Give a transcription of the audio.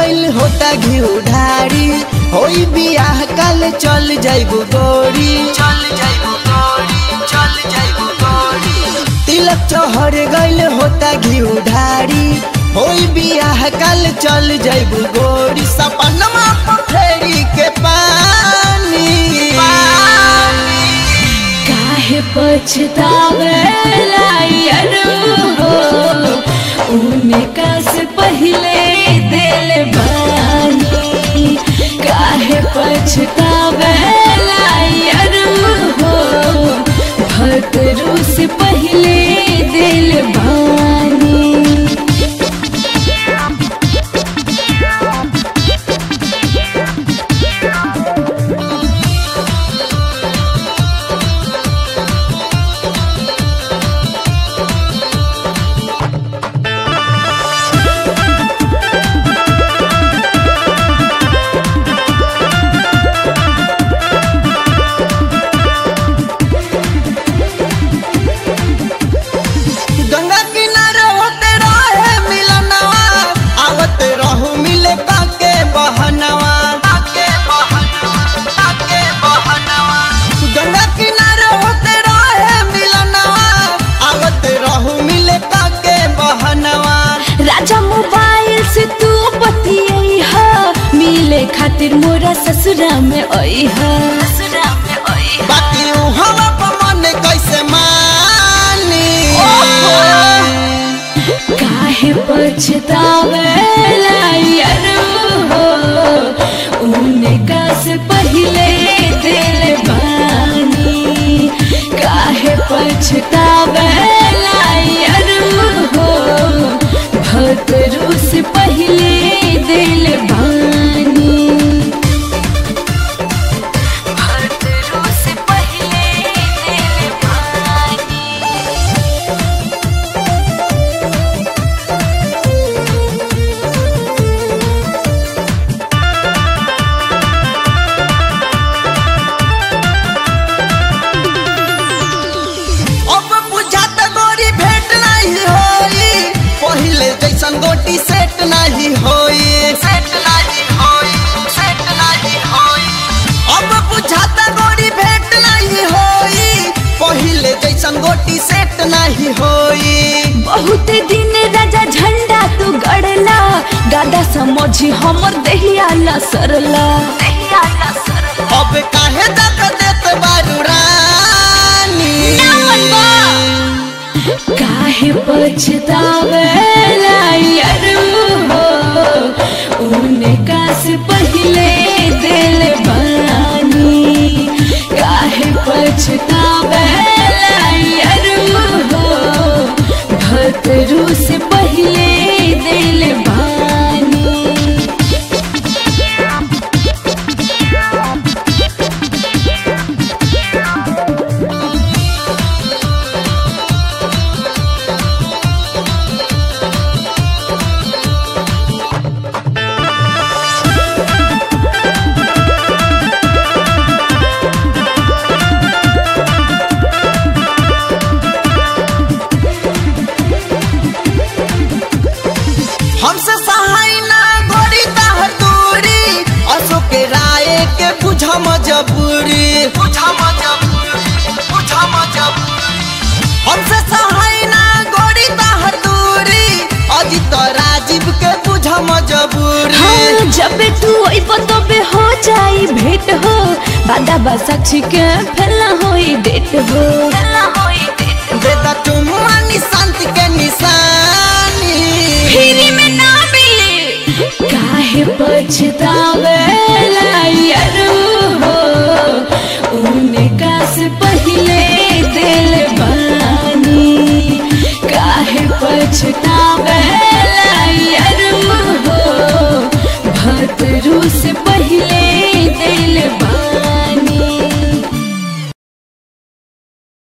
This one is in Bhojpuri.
गइल होता घिउ ढारी होई बियाह काल चल जाइबू गोरी चल जाइबू गोरी चल जाइबू गोरी तिलक चहर गइल होता घिउ ढारी होई बियाह काल चल जाइबू गोरी सपनमा पथरी के पानी काहे पछतावेला यारो हो उनका से पहले दिल बानी काहे पछतावेला यारो हो भतरू से पहले दिल बानी गंगा किनारे होते रहे मिलनवा आवत रहू मिले काके बहनवा काके बहनवा काके बहनवा गंगा किनारे होते रहे मिलनवा आवत रहू मिले काके बहनवा राजा मोबाइल से तू बतियाई हा मिले खातिर मोरा ससुरा में आई हा ससुरा में आई बाकी ऊ हवा पर मन कैसे मानी काहे पछतावेला यारो हो उनका से पहले दिल बानी काहे पछतावेला यारो हो भतरू से पहले दिल बानी भतरू से पहले दिल बानी अब बुझात गोरी भेंट नहीं होई पहिले जैसन गोटी सेट नहीं होई सेट नहीं होई सेट नहीं होई अब बुझात गोरी भेंट नहीं होई पहिले जैसन गोटी सेट नहीं होई बहुत दिन राजा झंडा तू गड़ला गादा समझी हमर दहिया ला सरला दहिया ला सरला अब काहे दक देत बारू रानी काहे पछतावेला यारो हो उनका से पहले दिल बानी काहे पछतावेला यारो हो भतरू से पहले दिल बानी हमसे सहाय ना गोरी ताहर दूरी अशोक के राय के बुझा मजबूरी बुझा मजबूरी बुझा मजबूरी हमसे सहाय ना गोरी ताहर दूरी अजित राजीव के बुझा मजबूरी हाँ, जब तू अइब तबे हो जाई भेंट हो बादा बा साक्षी के फैला होई डेट हो फैला होई डेट बेटा तुम शांति के निशानी फ्री में ना मिले काहे पछतावेला यारो हो उनका से पहले दिल बानी काहे पछतावेला यारो हो भतरू से पहले दिल बानी